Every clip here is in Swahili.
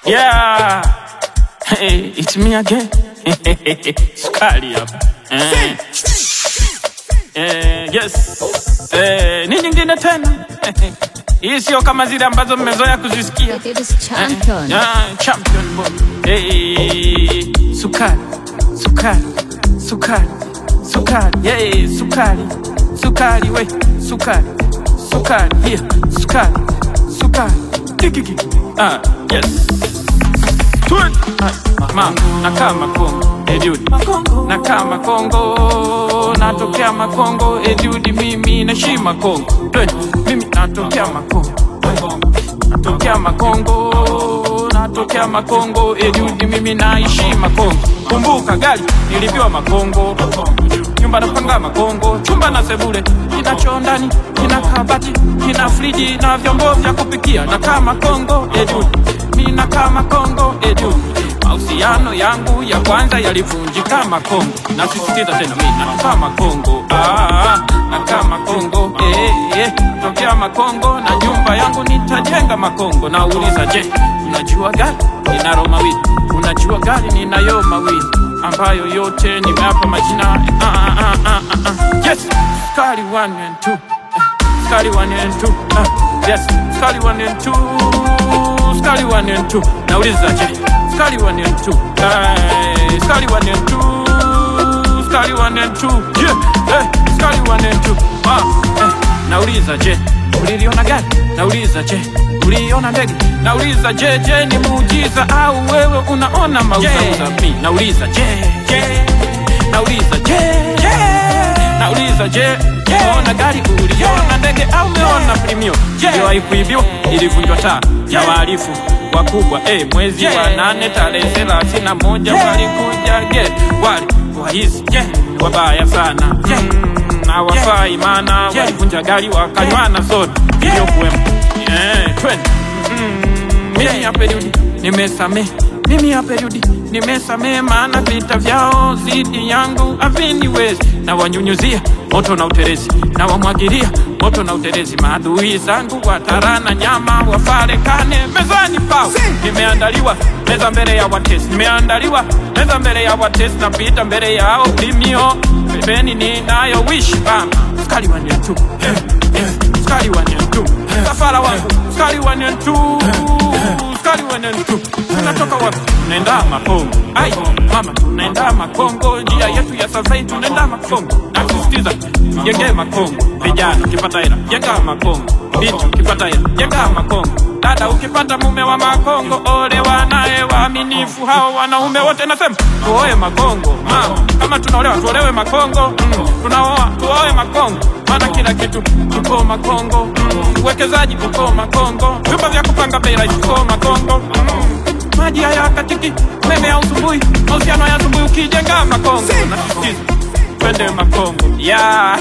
Yeah. Hey, it's me again. Sukari hapa. Eh. Eh, yes. Eh, ni nyingine tena. Hii sio kama zile ambazo mmezoea kuzisikia. It is champion. Ah, champion boy. Hey, sukari, sukari, sukari, sukari, yeah, sukari, sukari, we, sukari, sukari, here, sukari, sukari, kikiki. Ah, yes. Twen. Ah, ma, nakaa Makongo, eh dude. Nakaa Makongo, natokea Makongo, eh dude, mimi naishi Makongo. Twen, mimi natokea Makongo. Natokea Makongo, natokea Makongo, Edudi mimi naishi Makongo. Kumbuka gari nilipiwa Makongo, nyumba napanga Makongo, chumba na sebule, kina choo ndani, kina kabati, kina friji na vyombo vya kupikia. Nakaa Makongo, Edudi mimi nakaa Makongo, Edudi mahusiano yangu ya kwanza yalivunjika Makongo, nasisitiza tena, mimi nakaa Makongo, ah, nakaa Makongo, eh, eh, tokea Makongo na nyumba yangu nitajenga Makongo. Nauliza, je, unajua gari ninalo mawili? Unajua gari ninayo mawili ambayo yote nimeapa majina ah, ah, ah, ah, ah. Yes, Skali 1 and 2 Skali 1 and 2 ah, yes, Skali 1 and 2 Skali 1 and 2 Nauliza, je, Skali 1 and 2 eh, Skali 1 and 2 Skali 1 and 2 yeah, eh, Skali 1 and 2 ah, eh, nauliza, je, uliliona gari? Nauliza, je, uliona ndege? Nauliza, je, je, ni muujiza au wewe unaona mauzauza? Mi nauliza, je, je, nauliza, je, je, nauliza, je, umeona gari? Uliona ndege au umeona premio? Iliwahi kuibiwa, ilivunjwa taa ya wahalifu wakubwa eh, mwezi wa nane tarehe thelathini na moja walikuja ge wali waizi ge wabaya sana mm, hawafai maana walivunja gari wakanywana soda iliyokuwemo eh, twende Mm, mimi hapa rudi nimesame mimi hapa rudi nimesame maana vita vyao zidi yangu haviniwezi na wanyunyuzia moto na uterezi na wamwagilia moto na uterezi maadui zangu watarana nyama wafarekane mezani pao nimeandaliwa meza mbele ya watesi nimeandaliwa meza mbele ya watesi napita mbele yao limio pembeni ninayo wishi mama skali wanyetu skali wanyetu safara wangu skali wanyetu skali wanyetu tunatoka wapi tunaenda makongo ai mama tunaenda makongo njia yetu ya safari tunaenda makongo nasisitiza jenge makongo vijana ukipata hela jenga makongo binti ukipata hela jenga makongo dada ukipata mume wa makongo ole wanaye waaminifu hao wanaume wote nasema tuoe makongo mama kama tunaolewa tuolewe makongo mm. tunaoa tuoe makongo maana kila kitu kiko makongo mm. uwekezaji uko makongo vyumba vya kupanga bei rahisi uko makongo mm. maji haya katiki umeme ya usumbui mahusiano ya asubuhi ukijenga makongo nasisitiza twende makongo yeah.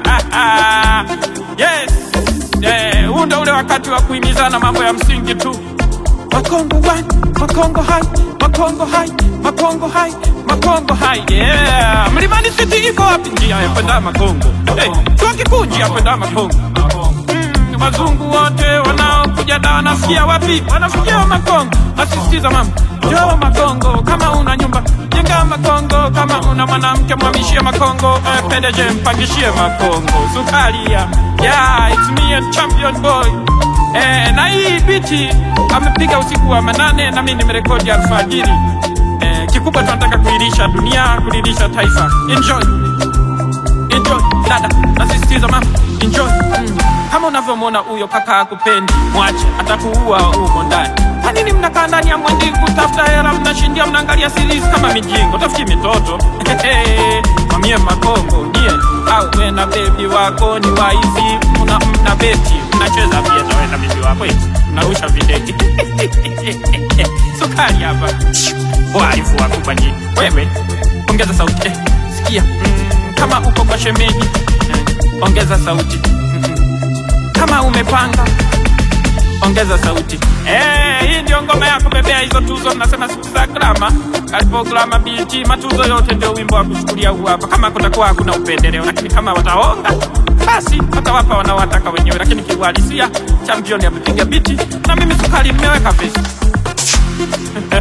yes Eh, huu ndo ule wakati wa kuhimizana mambo ya msingi tu makongo one, makongo hai makongo hai makongo hai makongo hai yeah. mlimani city iko wapi njia ya kwenda makongo hey, chuo kikuu njia ya kwenda makongo mm, wazungu wote wanaokuja da wanafikia wapi wanafikia makongo nasisitiza mama njoo makongo kama una nyumba jenga makongo kama una mwanamke mwamishie makongo eh, pendeje mpangishie makongo sukaria yeah, it's me and champion boy eh, na hii biti amepiga usiku wa manane na mimi nimerekodi alfajiri eh, kikubwa tunataka kuilisha dunia kulilisha taifa enjoy enjoy dada nasisitiza mama enjoy mm. kama unavyomwona huyo kaka akupendi mwache atakuua huko ndani kwa nini mnakaa ndani ya mwendi kutafuta hela mnashindia mnaangalia series kama mijingo tafuti mitoto mamie makongo nie au we na bebi wako ni waizi mna mna beti mnacheza pia na we na bebi wako eti mnarusha videge sukari hapa waifu wakubwa nyinyi wewe ongeza sauti eh, sikia mm, kama uko kwa shemeji eh, ongeza sauti mm, kama umepanga ongeza sauti eh, hii ndio ngoma ya kubebea hizo tuzo nasema siku za grama kalipo grama BT matuzo yote ndio wimbo wa kuchukulia huu hapa kama kutakuwa hakuna upendeleo lakini kama wataonga basi watawapa wanaowataka wenyewe lakini kiuhalisia champion amepiga biti na mimi sukari nimeweka vesi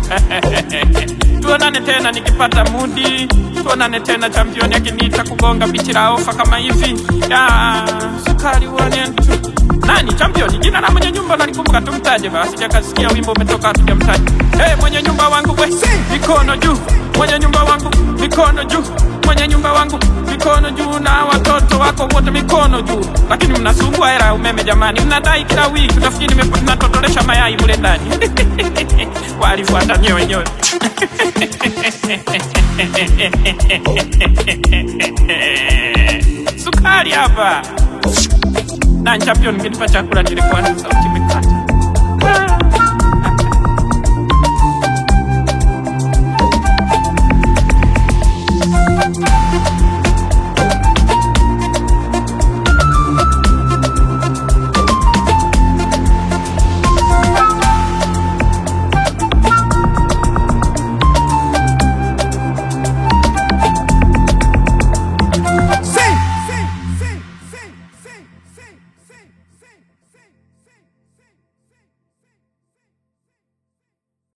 tuonane tena nikipata mudi, tuonane tena championi akiniita kugonga bichi la ofa kama hivi ya sukari wanentu nani champion jina la mwenye nyumba nalikumbuka tumtaje basi sijakasikia wimbo umetoka hatujamtaja hey, mwenye nyumba wangu we mikono juu mwenye nyumba wangu mikono juu mwenye nyumba wangu mikono juu na watoto wako wote mikono juu lakini mnasumbua hela ya umeme jamani mnadai kila wiki nafikiri nime- mnatotolesha mayai mule ndani walifuata wenyewe sukari hapa na champion ngenipa chakula nilikuwa na sauti imekata